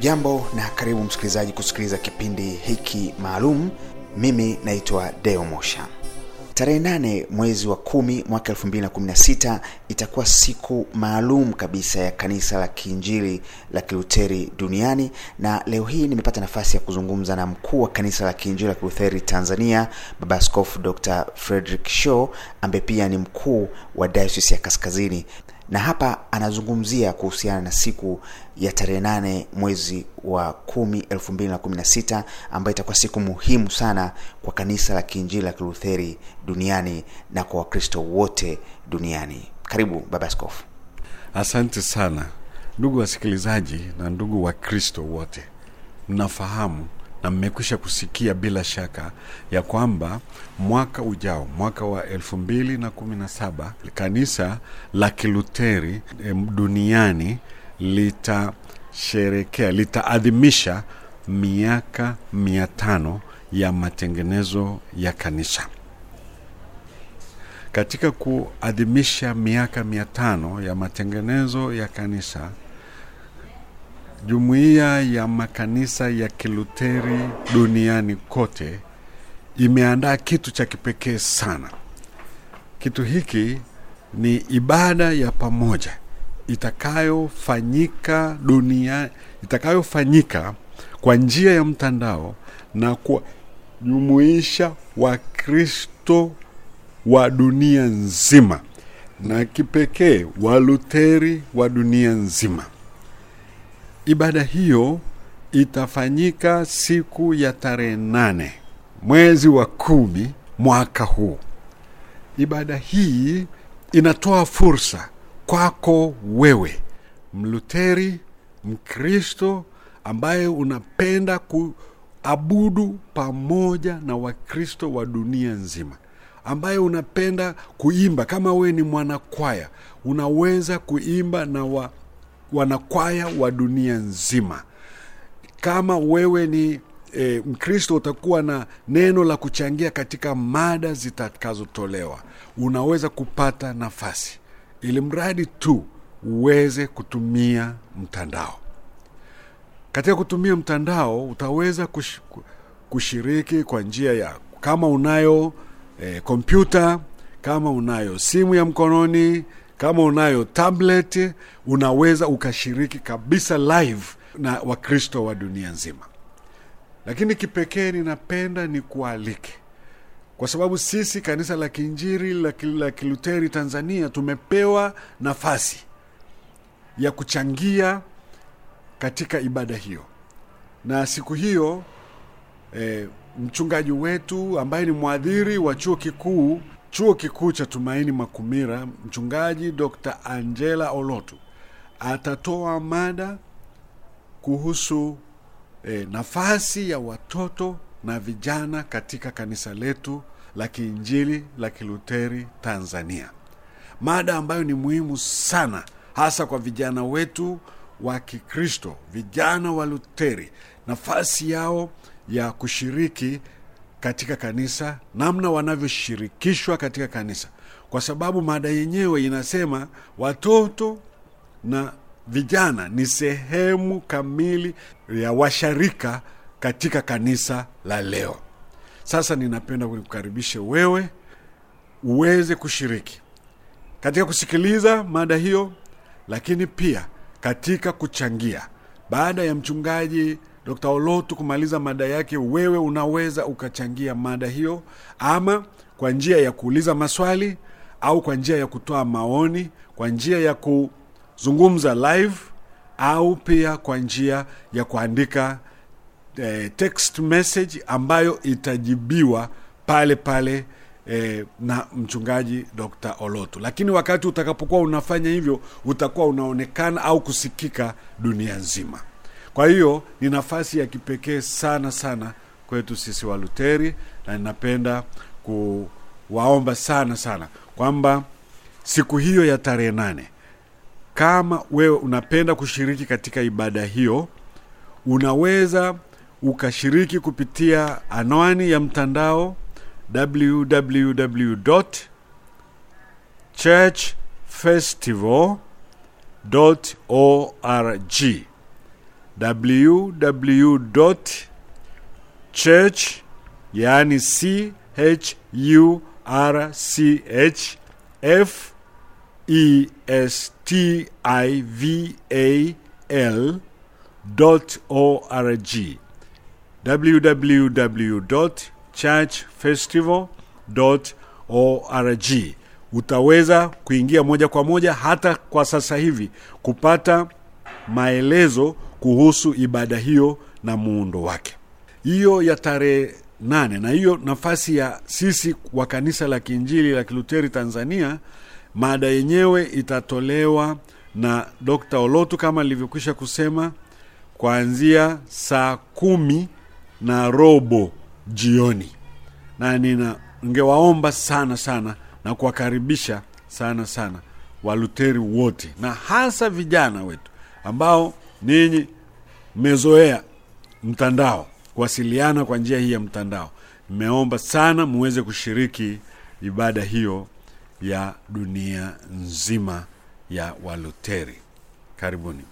hujambo na karibu msikilizaji kusikiliza kipindi hiki maalum mimi naitwa deo mosha tarehe nane mwezi wa kumi mwaka 216 itakuwa siku maalum kabisa ya kanisa la kiinjili la kiluteri duniani na leo hii nimepata nafasi ya kuzungumza na mkuu wa kanisa la kiinjili la kiluteri tanzania baba askofu dr frederick shaw ambaye pia ni mkuu wa diocese ya kaskazini na hapa anazungumzia kuhusiana na siku ya tarehe nane mwezi wa kumi elfu mbili na kumi na sita ambayo itakuwa siku muhimu sana kwa kanisa la kiinjili la kilutheri duniani na kwa wakristo wote duniani karibu baba askofu asante sana ndugu wasikilizaji na ndugu wakristo wote mnafahamu na mmekwisha kusikia bila shaka ya kwamba mwaka ujao mwaka wa elfu mbili na kumi na saba kanisa la kiluteri em, duniani litasherekea litaadhimisha miaka mia tano ya matengenezo ya kanisa katika kuadhimisha miaka mia tano ya matengenezo ya kanisa jumuiya ya makanisa ya kiluteri duniani kote imeandaa kitu cha kipekee sana kitu hiki ni ibada ya pamoja itakayofanyika dunia itakayofanyika kwa njia ya mtandao na kuwajumuisha wakristo wa dunia nzima na kipekee waluteri wa dunia nzima ibada hiyo itafanyika siku ya tarehe nane mwezi wa kumi mwaka huu ibada hii inatoa fursa kwako wewe mluteri mkristo ambaye unapenda kuabudu pamoja na wakristo wa dunia nzima ambaye unapenda kuimba kama wewe ni mwanakwaya unaweza kuimba na wa, wanakwaya wa dunia nzima kama wewe ni e, mkristo utakuwa na neno la kuchangia katika mada zitakazotolewa unaweza kupata nafasi ili mradi tu uweze kutumia mtandao katika kutumia mtandao utaweza kush, kushiriki kwa njia ya kama unayo kompyuta e, kama unayo simu ya mkononi kama unayo tablet unaweza ukashiriki kabisa live na wakristo wa dunia nzima lakini kipekee ninapenda ni kualike kwa sababu sisi kanisa la kiinjiri la, la kiluteri tanzania tumepewa nafasi ya kuchangia katika ibada hiyo na siku hiyo e, mchungaji wetu ambaye ni mwadhiri wa chuo kikuu chuo kikuu cha tumaini makumira mchungaji dr angela olotu atatoa mada kuhusu e, nafasi ya watoto na vijana katika kanisa letu la kiinjili la kiluteri tanzania mada ambayo ni muhimu sana hasa kwa vijana wetu wa kikristo vijana wa luteri nafasi yao ya kushiriki katika kanisa namna wanavyoshirikishwa katika kanisa kwa sababu mada yenyewe inasema watoto na vijana ni sehemu kamili ya washarika katika kanisa la leo sasa ninapenda kukaribishe wewe uweze kushiriki katika kusikiliza mada hiyo lakini pia katika kuchangia baada ya mchungaji dr olotu kumaliza mada yake wewe unaweza ukachangia mada hiyo ama kwa njia ya kuuliza maswali au kwa njia ya kutoa maoni kwa njia ya kuzungumza live au pia kwa njia ya kuandika eh, text message ambayo itajibiwa pale pale eh, na mchungaji dr olotu lakini wakati utakapokuwa unafanya hivyo utakuwa unaonekana au kusikika dunia nzima kwa hiyo ni nafasi ya kipekee sana sana kwetu sisi waluteri na ninapenda kuwaomba sana sana kwamba siku hiyo ya tarehe nane kama wewe unapenda kushiriki katika ibada hiyo unaweza ukashiriki kupitia anwani ya mtandao www churchfestival org www church yaani c h u r c h f e s t i v a l dot org www.churchfestival.org. Utaweza kuingia moja kwa moja hata kwa sasa hivi kupata maelezo kuhusu ibada hiyo na muundo wake. Hiyo ya tarehe nane na hiyo nafasi ya sisi wa kanisa la Kiinjili la Kiluteri Tanzania, mada yenyewe itatolewa na Dr. Olotu kama nilivyokwisha kusema kuanzia saa kumi na robo jioni, na nina ningewaomba sana sana na kuwakaribisha sana sana Waluteri wote na hasa vijana wetu ambao ninyi mmezoea mtandao, kuwasiliana kwa njia hii ya mtandao. Nimeomba sana muweze kushiriki ibada hiyo ya dunia nzima ya Waluteri. Karibuni.